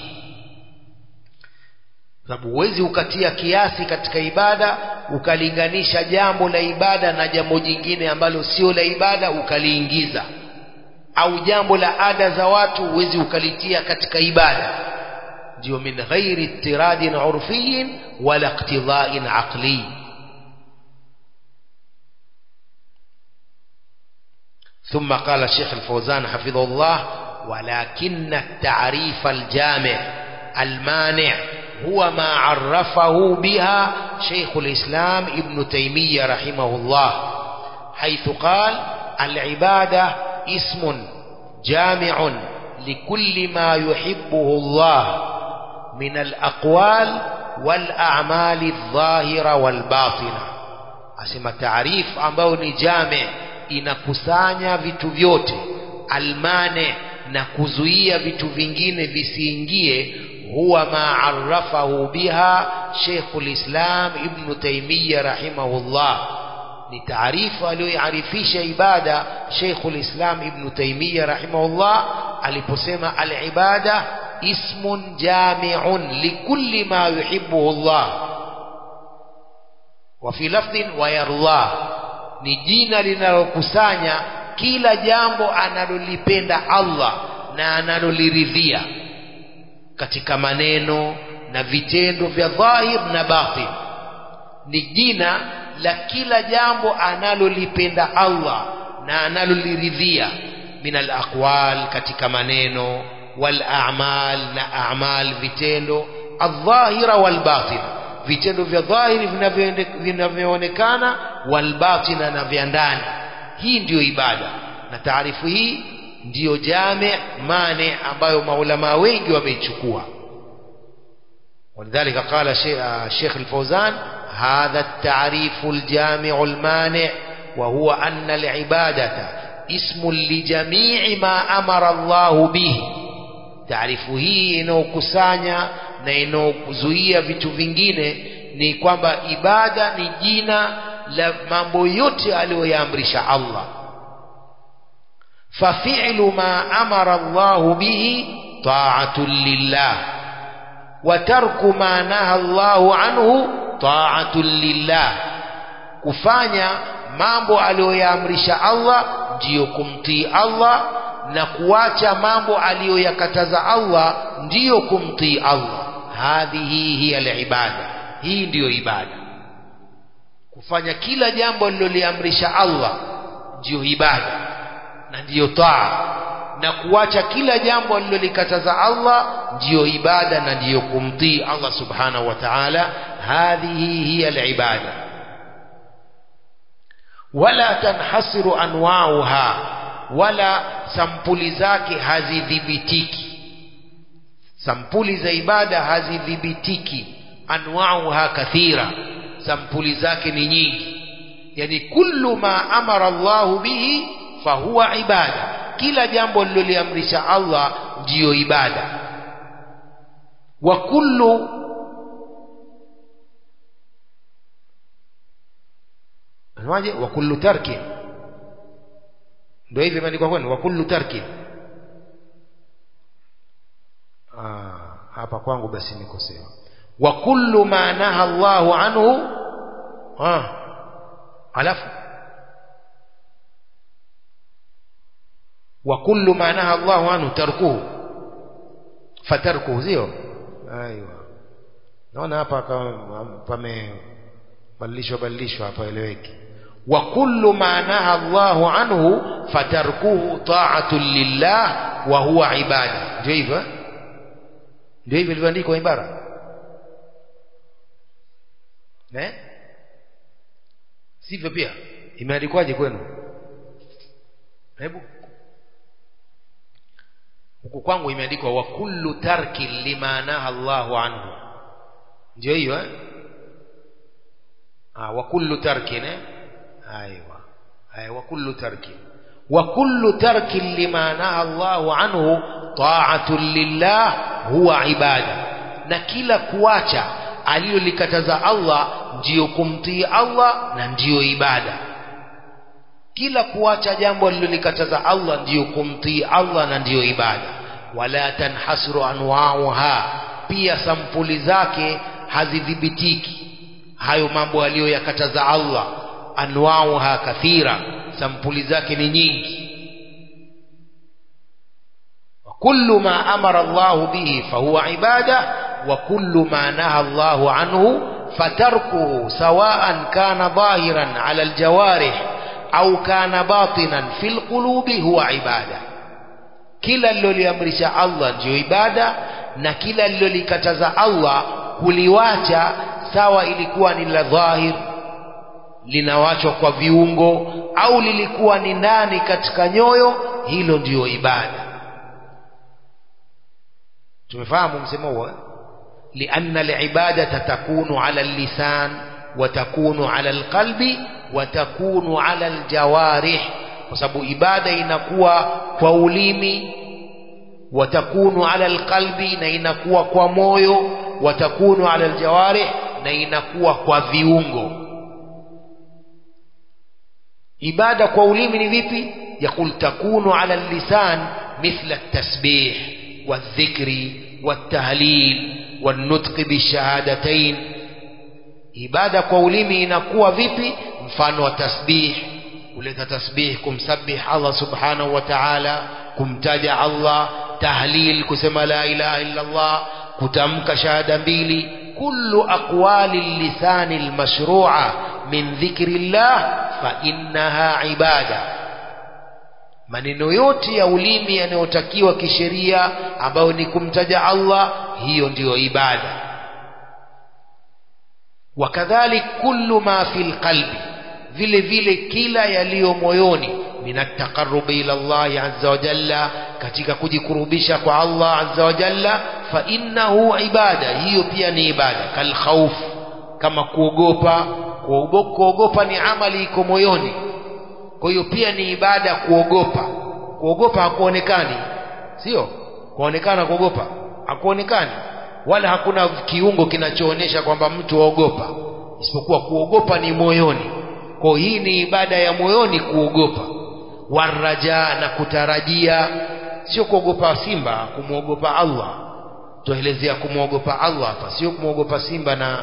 Speaker 1: sababu huwezi ukatia kiasi katika ibada ukalinganisha jambo la ibada na jambo jingine ambalo sio la ibada ukaliingiza au jambo la ada za watu huwezi ukalitia katika ibada ndio min ghairi ittiradin urfiyin wala iqtida'in aqli ثم قال الشيخ الفوزان حفظه الله ولكن التعريف الجامع المانع هو ما عرفه بها شيخ الإسلام ابن تيمية رحمه الله حيث قال العبادة اسم جامع لكل ما يحبه الله من الأقوال والأعمال الظاهرة والباطنة أسمى تعريف ambao ni jame inakusanya vitu vyote almane na kuzuia vitu vingine visiingie huwa ma arrafahu biha Sheikhul Islam Ibn Taymiyyah rahimahullah ni taarifa aliyoarifisha ibada Sheikhul Islam Ibn Taymiyyah rahimahullah aliposema al-ibada ismun jami'un likulli ma yuhibbuhu Allah wa fi lafdhin wa yardah ni jina linalokusanya kila jambo analolipenda Allah na analoliridhia katika maneno na vitendo vya dhahir na batin ni jina la kila jambo analolipenda Allah na analoliridhia min alaqwal katika maneno wal a'mal na a'mal vitendo adh-dhahira wal batin vitendo vya dhahiri vinavyoonekana wal batina na vya ndani hii ndiyo ibada na taarifu hii ndiyo jame mane ambayo maulama wengi wameichukua ولذلك قال الشيخ الفوزان هذا التعريف الجامع المانع وهو أن العبادة اسم لجميع ما أمر الله به taarifu hii inayokusanya na inayozuia vitu vingine ni kwamba ibada ni jina la mambo yote aliyoyaamrisha Allah fafi'lu ma amara Allah bihi ta'atun lillah wa tarku ma naha Allah anhu ta'atun lillah kufanya mambo aliyoyaamrisha Allah ndiyo kumtii Allah na kuacha mambo aliyoyakataza Allah ndiyo kumtii Allah hadhihi hiya alibada hii ndiyo ibada kufanya kila jambo aliloliamrisha Allah ndiyo ibada na ndiyo taa na kuacha kila jambo alilolikataza Allah ndiyo ibada na ndiyo kumtii Allah subhanahu wa ta'ala hadhihi hiya alibada wala tanhasiru anwauha wala sampuli zake hazidhibitiki sampuli za ibada hazidhibitiki anwauha kathira sampuli zake ni nyingi yani kullu ma amara Allah bihi fahuwa ibada kila jambo liloliamrisha Allah ndiyo ibada wa kullu Anwaje wa kullu tarki ndio hivi imeandikwa kwani wa kullu tarki ah hapa kwangu basi nikosewa wa kullu ma naha Allahu anhu ah alafu wa kullu ma naha Allahu anhu tarkuhu fatarkuhu sio aiwa naona hapa pamebadilishwa badilishwa hapa eleweki wa kullu ma naha Allahu anhu fatarkuhu ta'atun lillah wa huwa ibada ndio hivyo ndio hivyo ilivyoandikwa ibara eh sivyo pia imeandikwaje kwenu hebu huku kwangu imeandikwa wa kullu tarkin lima naha Allahu anhu ndio hiyo eh ah wa kullu tarkin eh aiwa ay wa kullu tarkin wa kullu tarkin lima naha Allahu anhu ta'atun lillah huwa ibada na kila kuacha alilolikataza Allah ndiyo kumtii Allah na ndiyo ibada kila kuacha jambo alilolikataza Allah ndiyo kumtii Allah na ndiyo ibada wala tanhasru anwauha pia sampuli zake hazidhibitiki hayo mambo aliyoyakataza Allah anwauha kathira sampuli zake ni nyingi kullu ma amara Allah bihi fahuwa ibada wa kullu ma naha Allah anhu fatarkuhu sawa'an kana dhahiran ala aljawarih au kana batinan fil qulubi huwa ibada kila liloliamrisha Allah ndiyo ibada na kila lilolikataza Allah kuliwacha sawa ilikuwa ni la dhahir linawachwa kwa viungo au lilikuwa ni ndani katika nyoyo hilo ndiyo ibada tumefahamu msemo huo لأن العبادة تكون على اللسان وتكون على القلب وتكون على الجوارح وسبب ibada inakuwa kwa ulimi watakunu ala alqalbi na inakuwa kwa moyo watakunu ala aljawarih na inakuwa kwa viungo ibada kwa ulimi ni vipi yakul takunu ala allisan mithla التسبيح والذكر والتهليل والنطق بالشهادتين ibada kwa ulimi inakuwa vipi mfano wa tasbih kuleta tasbih kumsabih Allah subhanahu wa ta'ala kumtaja Allah tahlil kusema la ilaha illa Allah kutamka shahada mbili kullu aqwali lisani almashru'a min dhikrillah fa innaha ibada maneno yote ya ulimi yanayotakiwa kisheria ambayo ni kumtaja Allah hiyo ndiyo ibada wakadhalik kullu ma fil qalbi vile vile kila yaliyo moyoni min ataqarrubi ila Allah azza wa jalla katika kujikurubisha kwa Allah azza wa jalla fa innahu ibada hiyo pia ni ibada kal khawf kama kuogopa kuogopa ni amali iko moyoni kwa hiyo pia ni ibada kuogopa kuogopa hakuonekani sio kuonekana kuogopa hakuonekani wala hakuna kiungo kinachoonyesha kwamba mtu aogopa isipokuwa kuogopa ni moyoni kwa hii ni ibada ya moyoni kuogopa waraja na kutarajia sio kuogopa simba kumwogopa Allah tuelezea kumwogopa Allah hapa sio kumwogopa simba na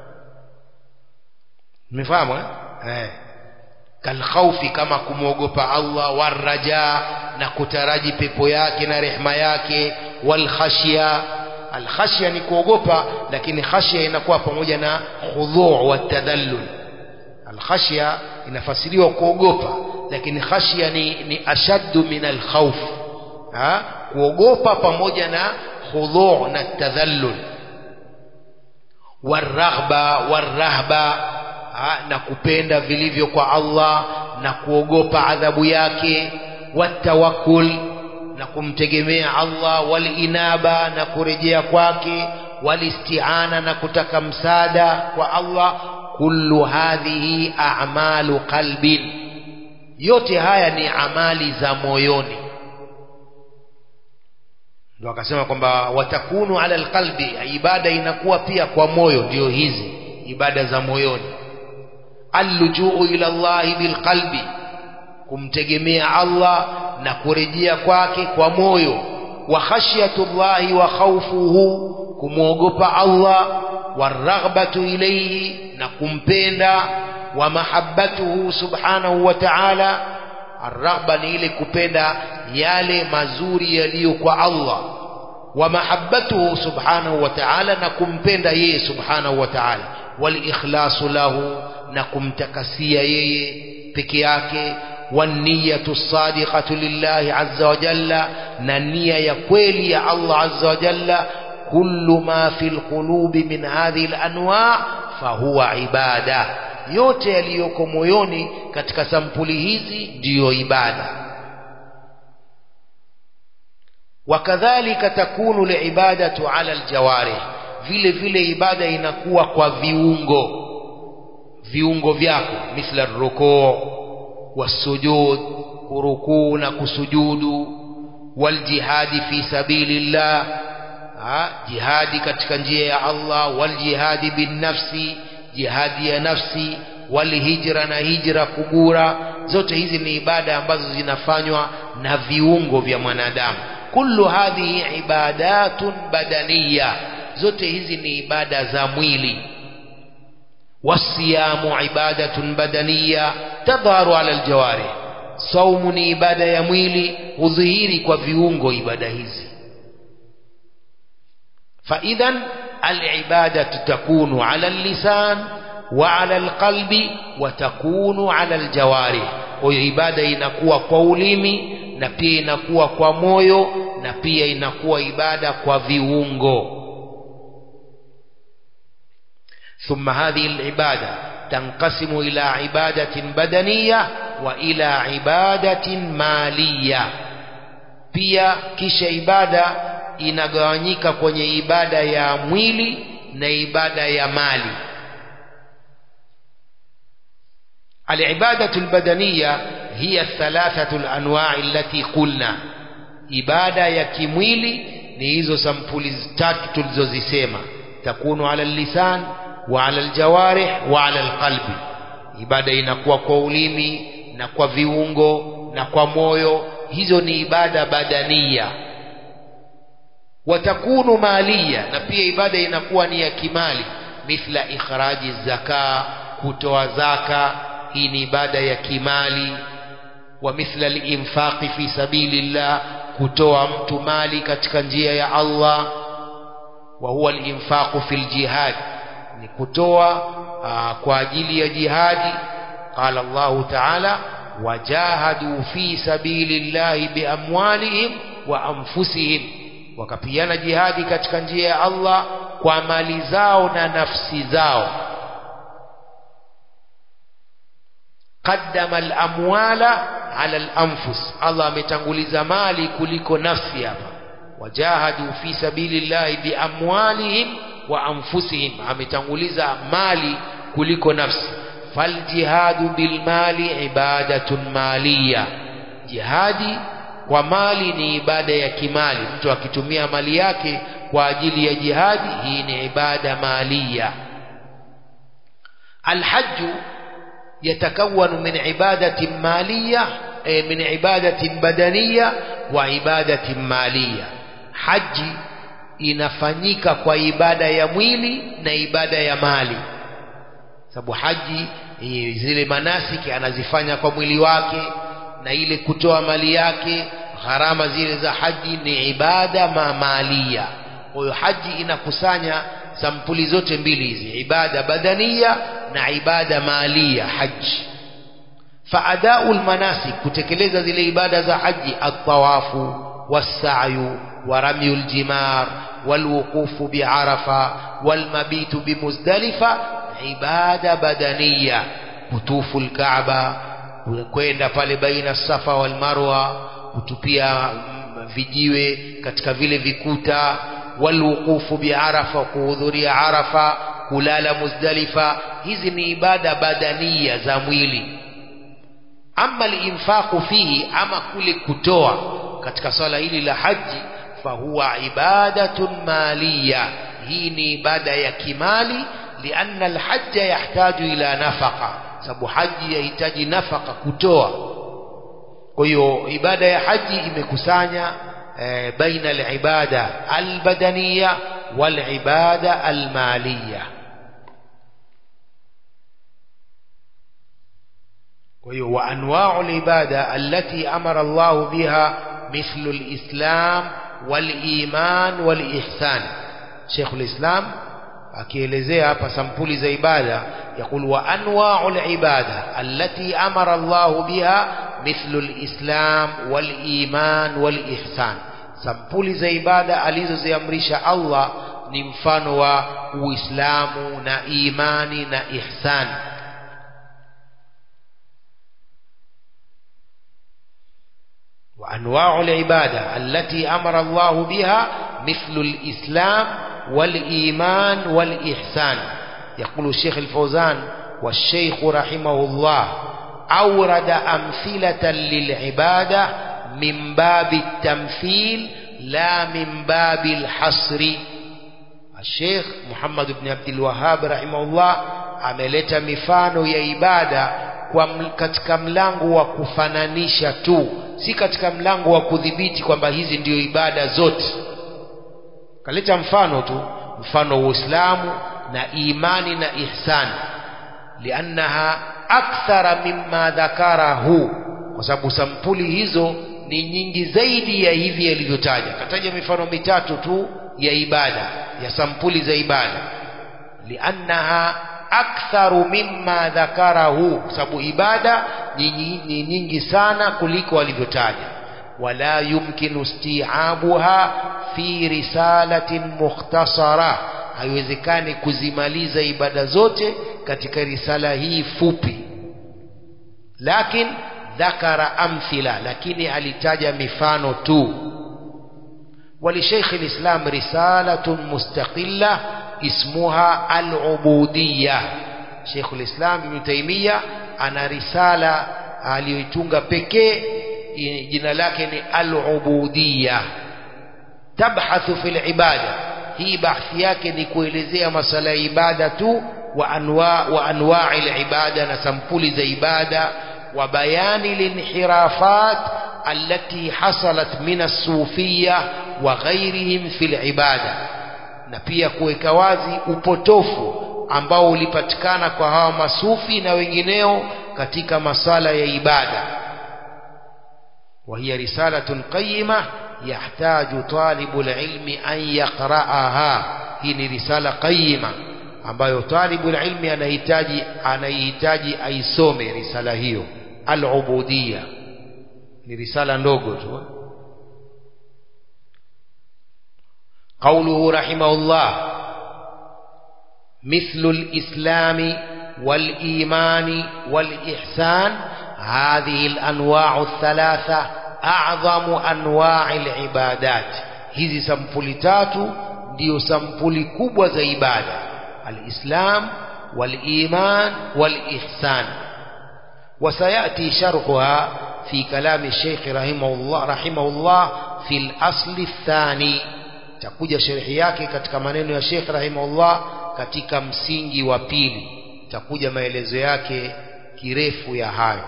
Speaker 1: mmefahamu eh, eh kalkhaufi kama kumwogopa Allah waraja na kutaraji pepo yake na rehma yake walkhashya alkhashya ni kuogopa lakini khashya inakuwa pamoja na khudhu' wa tadallul alkhashya inafasiriwa kuogopa lakini khashya ni, ni ashaddu min alkhawf ha kuogopa pamoja na khudhu' na tadallul waraghba warahba ha, na kupenda vilivyo kwa Allah na kuogopa adhabu yake watawakkul na kumtegemea Allah walinaba na kurejea kwake walistiana na kutaka msaada kwa Allah kullu hadhihi a'malu qalbin yote haya ni amali za moyoni ndio akasema kwamba watakunu ala alqalbi ibada inakuwa pia kwa moyo ndio hizi ibada za moyoni allujuu ila Allah bilqalbi kumtegemea Allah na kurejea kwake kwa moyo wa khashyatullahi wa khawfuhu kumwogopa Allah waraghbatu ilayhi na kumpenda wa mahabbatuhu subhanahu wa ta'ala arghba ni ile kupenda yale mazuri yaliyo kwa Allah wa mahabbatuhu subhanahu wa ta'ala na kumpenda yeye subhanahu wa ta'ala wal ikhlasu lahu na kumtakasia yeye peke yake والنية الصادقة لله عز وجل نية يا kweli ya Allah azza wa jalla كل ما في القلوب من هذه الأنواع فهو عبادة yote yaliyoko moyoni katika sampuli hizi ndiyo ibada wakadhalika takunu liibadatu ala aljawarih vile vile ibada inakuwa kwa viungo viungo vyako mithla rukuu wasujud kurukuu na kusujudu waljihadi fi sabilillah jihadi katika njia ya Allah waljihadi binnafsi jihadi ya nafsi walhijra na hijra kugura zote hizi ni ibada ambazo zinafanywa na viungo vya mwanadamu kullu hadhihi ibadatun badaniya zote hizi ni ibada za mwili wasiyamu ibadatun badaniya tadharu ala aljawarih saumu ni ibada ya mwili hudhihiri kwa viungo ibada hizi فإذا العبادة تكون على اللسان وعلى القلب وتكون على الجوارح kwa ibada inakuwa kwa ulimi na pia inakuwa kwa moyo na pia inakuwa ibada kwa viungo ثم هذه العبادة تنقسم إلى عبادة بدنية وإلى عبادة مالية pia kisha ibada inagawanyika kwenye ibada ya mwili na ibada ya mali العبادة البدنية هي الثلاثة الأنواع التي قلنا ibada ya kimwili ni hizo sampuli tatu tulizozisema takunu ala lisan wa ala aljawarih wa ala alqalbi ibada inakuwa kwa ulimi na kwa viungo na kwa moyo hizo ni ibada badania watakunu malia na pia ibada inakuwa ni ya kimali mithla ikhraji zaka kutoa zaka hii ni ibada ya kimali wa mithla linfaqi fi sabilillah kutoa mtu mali katika njia ya Allah wa huwa linfaqu fil jihad ni kutoa aa, kwa ajili ya jihadi qala Allah ta'ala wajahadu fi sabilillahi biamwalihim wa anfusihim wakapigana jihadi katika njia ya Allah kwa mali zao na nafsi zao qaddama al-amwala ala al-anfus Allah ametanguliza mali kuliko nafsi hapa wajahadu fi sabilillahi biamwalihim wa anfusihim ametanguliza mali kuliko nafsi faljihadu bilmali ibadatun maliya jihadi kwa mali ni ibada ya kimali mtu akitumia mali yake kwa ajili ya jihadi hii ni ibada maliya alhajju يتكون من عبادة مالية من عبادة بدنية وعبادة مالية حج inafanyika kwa ibada ya mwili na ibada ya mali sababu haji zile manasiki anazifanya kwa mwili wake na ile kutoa mali yake gharama zile za haji ni ibada mamalia kwa hiyo haji inakusanya sampuli zote mbili hizi ibada badania na ibada malia haji faadau lmanasik kutekeleza zile ibada za haji altawafu wassayu ورمي الجمار والوقوف بعرفة والمبيت بمزدلفة عبادة بدنية كتوف الكعبة kwenda pale baina safa wal marwa kutupia vijiwe katika vile vikuta walwuqufu biarafa kuhudhuria arafa kulala muzdalifa hizi ni ibada badania za mwili ama linfaqu fihi ama kule kutoa katika swala hili la haji fahuwa ibadatun maliya hii ni ibada ya kimali lianna alhajja yahtaju ila nafaqa sababu haji yahitaji nafaka kutoa kwa hiyo ibada ya haji imekusanya e, baina alibada albadaniya walibada almaliya kwa hiyo wa anwa'u alibada allati amara Allah biha mithlu alislam waliman walihsan Sheikh alislam akielezea hapa sampuli za ibada yakul wa anwa'u alibada allati amara Allah biha mithlu alislam waliman walihsan sampuli za ibada alizoziamrisha Allah ni mfano wa Uislamu na imani na ihsan وأنواع العبادة التي أمر الله بها مثل الإسلام والإيمان والإحسان يقول الشيخ الفوزان والشيخ رحمه الله أورد أمثلة للعبادة من باب التمثيل لا من باب الحصر الشيخ محمد بن عبد الوهاب رحمه الله ameleta mifano ya ibada kwa katika mlango wa kufananisha tu si katika mlango wa kudhibiti kwamba hizi ndio ibada zote kaleta mfano tu mfano wa Uislamu na imani na ihsan liannaha akthara mimma dhakarahu kwa sababu sampuli hizo ni nyingi zaidi ya hivi yalivyotaja kataja mifano mitatu tu ya ibada ya sampuli za ibada liannaha aktharu mimma dhakarahu kwa sababu ibada ni nyingi sana kuliko alivyotaja wala yumkinu isti'abuha fi risalatin mukhtasara haiwezekani kuzimaliza ibada zote katika risala hii fupi lakin dhakara amthila lakini alitaja mifano tu ولشيخ الإسلام رسالة مستقلة اسمها العبودية شيخ الإسلام ابن تيمية أنا رسالة aliyoitunga pekee jina lake ni al-ubudiyya tabhathu fil ibada hii bahthi yake ni kuelezea masala ya ibada tu wa anwa wa anwa'i al-ibada na sampuli za ibada wa bayani linhirafat allati hasalat min as-sufiyya wa ghairihim fil ibada na pia kuweka wazi upotofu ambao ulipatikana kwa hawa masufi na wengineo katika masala ya ibada وهي رسالة قيمة يحتاج طالب العلم أن يقرأها هي رسالة قيمة ambayo talibu ilmi anahitaji anahitaji aisome risala hiyo al-ubudiyya ni risala ndogo tu قوله رحمه الله مثل الإسلام والإيمان والإحسان هذه الأنواع الثلاثة أعظم أنواع العبادات hizi sampuli tatu ndio sampuli kubwa za ibada alislam waliman walihsan وسيأتي شرحها في كلام الشيخ رحمه الله رحمه الله في الأصل الثاني takuja sharhi yake katika maneno ya Sheikh rahimahullah katika msingi wa pili takuja maelezo yake kirefu ya hayo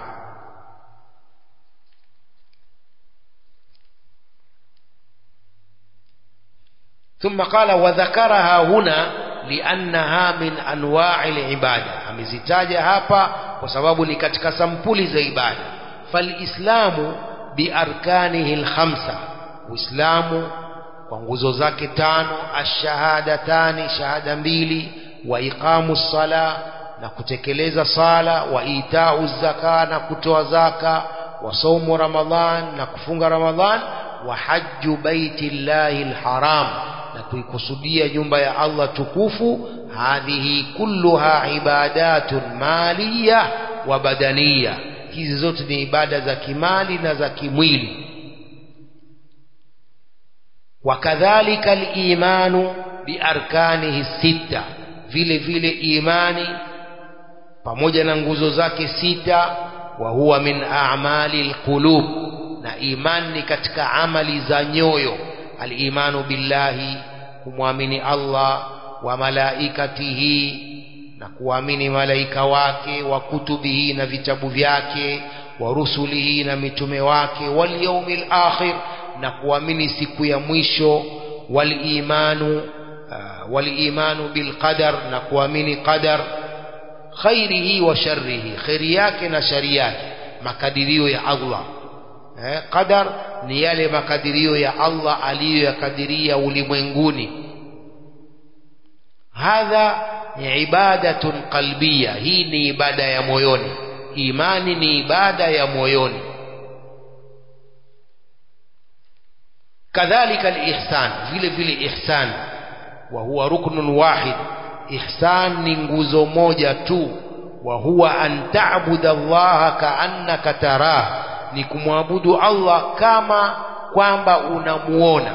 Speaker 1: ثم قال وذكرها هنا لأنها من أنواع العبادة amezitaja hapa kwa sababu ni katika sampuli za ibada falislamu biarkanihi alkhamsa uislamu kwa nguzo zake tano ashahadatani shahada mbili wa iqamu sala na kutekeleza sala wa itau zaka na kutoa zaka wa saumu ramadhan na kufunga ramadhan wa hajju baiti llahi alharam na kuikusudia nyumba ya Allah tukufu hadhihi kulluha ibadatun maliya wa badaniya hizi zote ni ibada za kimali na za kimwili wakadhalika al-imanu biarkanihi sita vile vile imani pamoja na nguzo zake sita wa huwa min a'mali alqulub na imani ni katika amali za nyoyo al-imanu billahi kumwamini Allah wa malaikatihi na kuamini malaika wake wa kutubihi na vitabu vyake wa rusulihi na mitume wake wal yawmil akhir na kuamini siku ya mwisho wal imanu uh, wal imanu bil qadar na kuamini qadar khairihi wa sharrihi khairi yake na shari yake makadirio ya Allah eh, qadar ni yale makadirio ya Allah aliyoyakadiria ulimwenguni hadha ni ibadatun qalbia hii ni ibada ya moyoni imani ni ibada ya moyoni kadhalika alihsan vile vile ihsan wa huwa ruknun wahid ihsan ni nguzo moja tu wa huwa an ta'budu allaha ka'annaka tarah ni kumwabudu Allah kama kwamba unamuona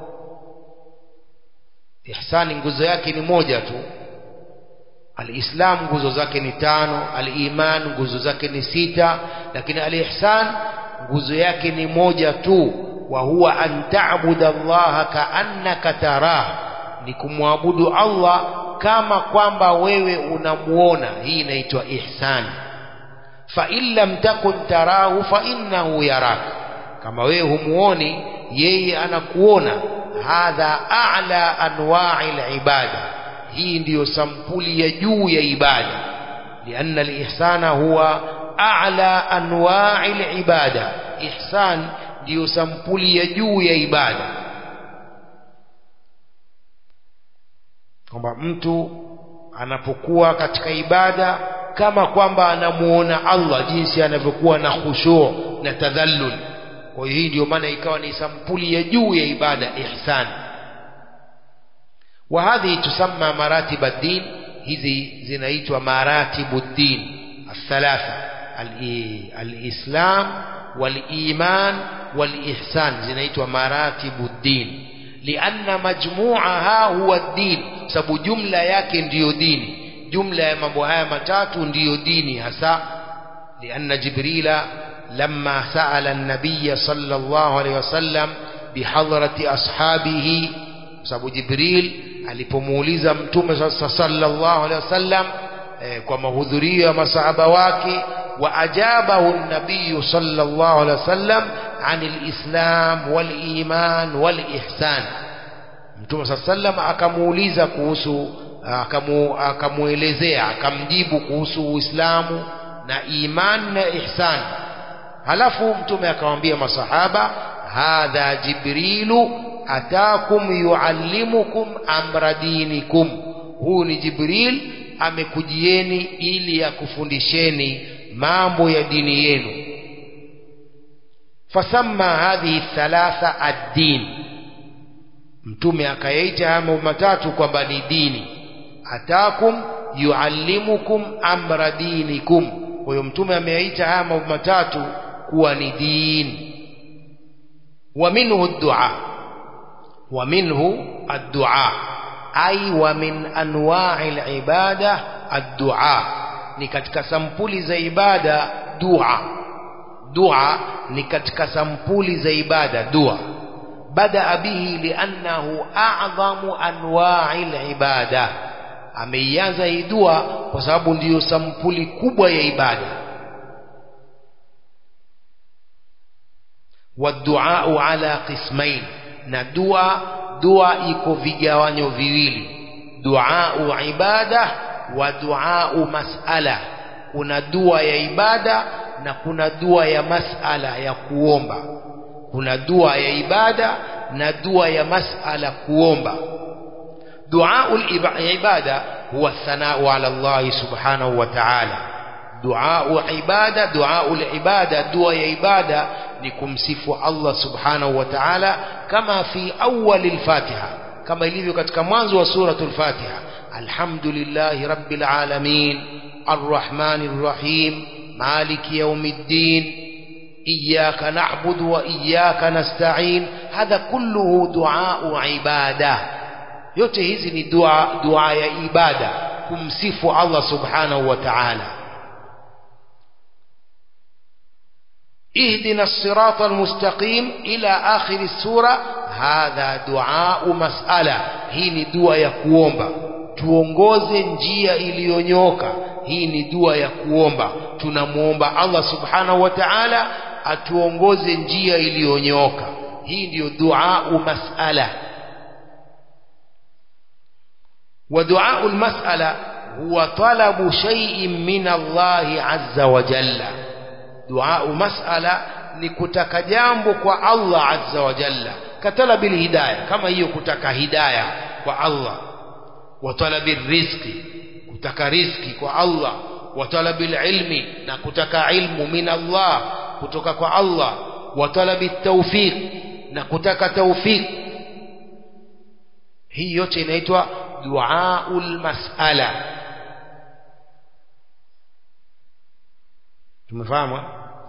Speaker 1: ihsani nguzo yake ni moja tu alislam nguzo zake ni tano aliman nguzo zake ni sita lakini alihsan nguzo yake ni moja tu wa huwa an ta'budu allaha ka'annaka tarah ni kumwabudu Allah kama kwamba wewe unamuona hii inaitwa ihsan fa in lam takun tarahu fa innahu yarak kama wewe humuoni yeye anakuona hadha a'la anwa'i al-ibada hii ndiyo sampuli ya juu ya ibada lianna al-ihsana huwa a'la anwa'i al-ibada ihsan ndiyo sampuli ya juu ya ibada kwamba mtu anapokuwa katika ibada kama kwamba anamuona Allah jinsi anavyokuwa na khushu na tadhallul kwa hiyo hii ndio maana ikawa ni sampuli ya juu ya ibada ihsan wa hadhi tusamma maratib ad-din hizi zinaitwa maratibu ad-din الثلاثه الاسلام والايمان والاحسان zinaitwa maratibu ad-din lianna majmu'aha huwa ad-din sababu jumla yake ndiyo dini jumla ya mambo haya matatu ndiyo dini hasa lianna jibrila لما سأل النبي صلى الله عليه وسلم بحضرة أصحابه sababu Jibril alipomuuliza mtume sallallahu alaihi wasallam eh, kwa mahudhurio ya masahaba wake wa ajabahu an-nabiy sallallahu alaihi wasallam anil islam wal iman wal ihsan mtume sallallahu akamuuliza kuhusu akamu, akamuelezea akamjibu kuhusu uislamu na iman na ihsan halafu mtume akamwambia masahaba hadha jibrilu atakum yuallimukum amra dinikum huu ni jibril amekujieni ili akufundisheni mambo ya dini yenu fasamma hadhihi thalatha ad-din mtume akayaita haya mambo matatu kwamba ni dini atakum yuallimukum amra dinikum kwa hiyo mtume ameyaita haya mambo matatu kuwa ni dini wa minhu ad-du'a wa minhu ad-du'a ay wa min anwa'i al-ibada ad-du'a ni katika sampuli za ibada dua dua ni katika sampuli za ibada dua bada bihi li'annahu a'zamu anwa'i al-ibada ameianza hii dua kwa sababu ndiyo sampuli kubwa ya ibada والدعاء على قسمين na dua dua iko vigawanyo viwili duau ibada wa duau masala kuna dua ya ibada na kuna dua ya masala ya kuomba kuna dua ya ibada na dua ya masala kuomba duau ibada huwa thanau ala Allah subhanahu wa ta'ala duau ibada duau ibada dua ya ibada ni kumsifu Allah subhanahu wa ta'ala kama fi awwal al-Fatiha kama ilivyo katika mwanzo wa suratul Fatiha alhamdulillahi rabbil alamin arrahmanir rahim maliki yawmiddin iyyaka na'budu wa iyyaka nasta'in hadha kulluhu du'a ibada yote hizi ni dua dua ya ibada kumsifu Allah subhanahu wa ta'ala اهدنا الصراط المستقيم إلى آخر السورة هذا دعاء مسألة hii ni dua ya kuomba tuongoze njia iliyonyoka hii ni dua ya kuomba tunamuomba Allah subhanahu wa ta'ala atuongoze njia iliyonyoka hii ndiyo dua mas'ala wa dua mas'ala huwa talabu shay'in min Allah azza wa jalla dua mas'ala ni kutaka jambo kwa Allah azza wa jalla katalabil hidayah kama hiyo kutaka hidayah kwa Allah wa talabil rizqi kutaka riziki kwa Allah wa talabil ilmi na kutaka ilmu min Allah kutoka kwa Allah wa talabit tawfiq na kutaka taufiki hii yote inaitwa duaul mas'ala tumefahamu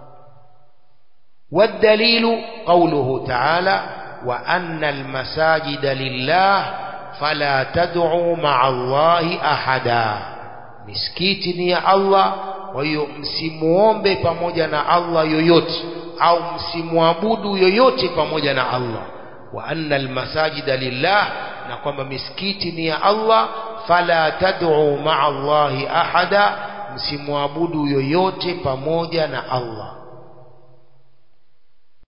Speaker 1: والدليل قوله تعالى وأن المساجد لله فلا تدعوا مع الله أحدا misikiti ni ya Allah kwa hiyo msimuombe pamoja na Allah yoyote au msimwabudu yoyote pamoja na Allah wa anna almasajida lillah na kwamba misikiti ni ya Allah fala tad'u ma'a Allahi ahada msimwabudu yoyote pamoja na Allah